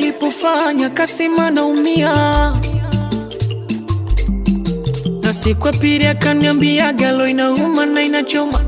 alipofanya kasema naumia, na siku ya pili akaniambia galo inauma na inachoma,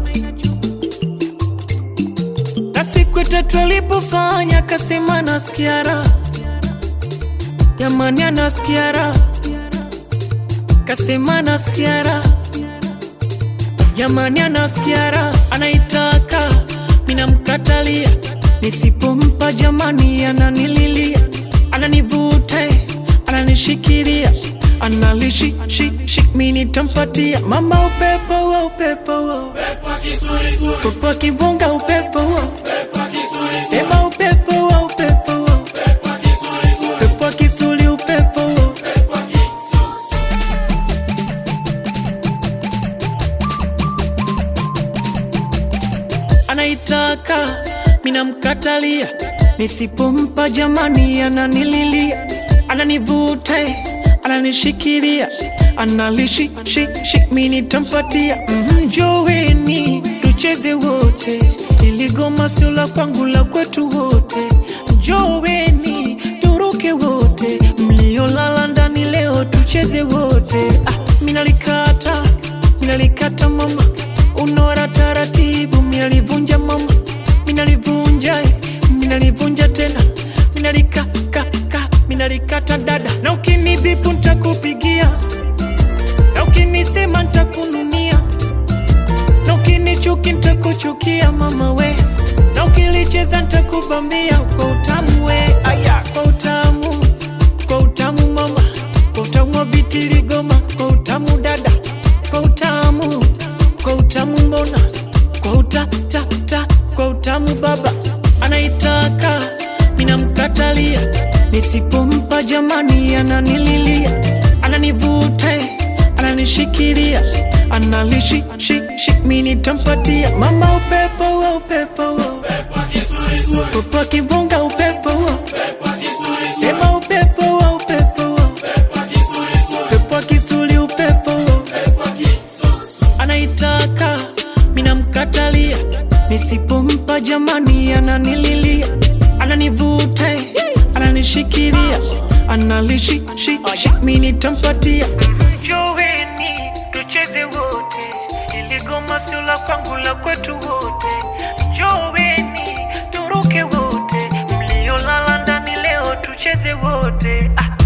na siku ya tatu alipofanya kasema nasikia raha, jamani anasikia raha, kasema nasikia raha, jamani anasikia raha, anaitaka minamkatalia nisipompa jamani, ananililia ananivuta, ananishikilia analishi shi shi, mimi nitampatia mama upepo wa upepo wa upepo wa kibonga upepo wa sema upepo wa upepo wa upepo wa kisuli upepo wa anaitaka minamkatalia, nisipompa jamani, ananililia ananivuta, ananishikilia analishi shi shi, mimi nitampatia mjoweni, tucheze wote, ili goma sio la kwangu, la kwetu wote. Mjoweni turuke wote, mliolala ndani leo tucheze wote. Ah, minalikata minalikata mama, unora taratibu, minalivunja mama, minalivunja eh, minalivunja tena, minalikaka minalikata dada, na ukinibipu ntakupigia, na ukinisema ntakununia, na ukinichuki ntakuchukia mama we, na ukilicheza ntakubambia kwa utamu we, aya kwa utamu, kwa utamu mama, kwa utamu wa bitiligoma, kwa utamu dada, kwa utamu, kwa utamu mbona, kwa uta ta ta, kwa utamu baba anaitaka, minamkatalia nisipompa jamani, ananililia ananivuta, ananishikilia analishi shi shi, mimi nitampatia mama upepo wa upepo wa upepo wa kibonga upepo wa sema upepo wa upepo wa upepo wa kisuli upepo wa anaitaka minamkatalia, nisipompa jamani, ananililia ananivuta, ananishikilia analishi shi shi, mimi nitampatia Joweni tucheze wote, ili goma sio la kwangu, la kwetu wote. Joweni turuke wote, mliolala ndani leo tucheze wote. Ah.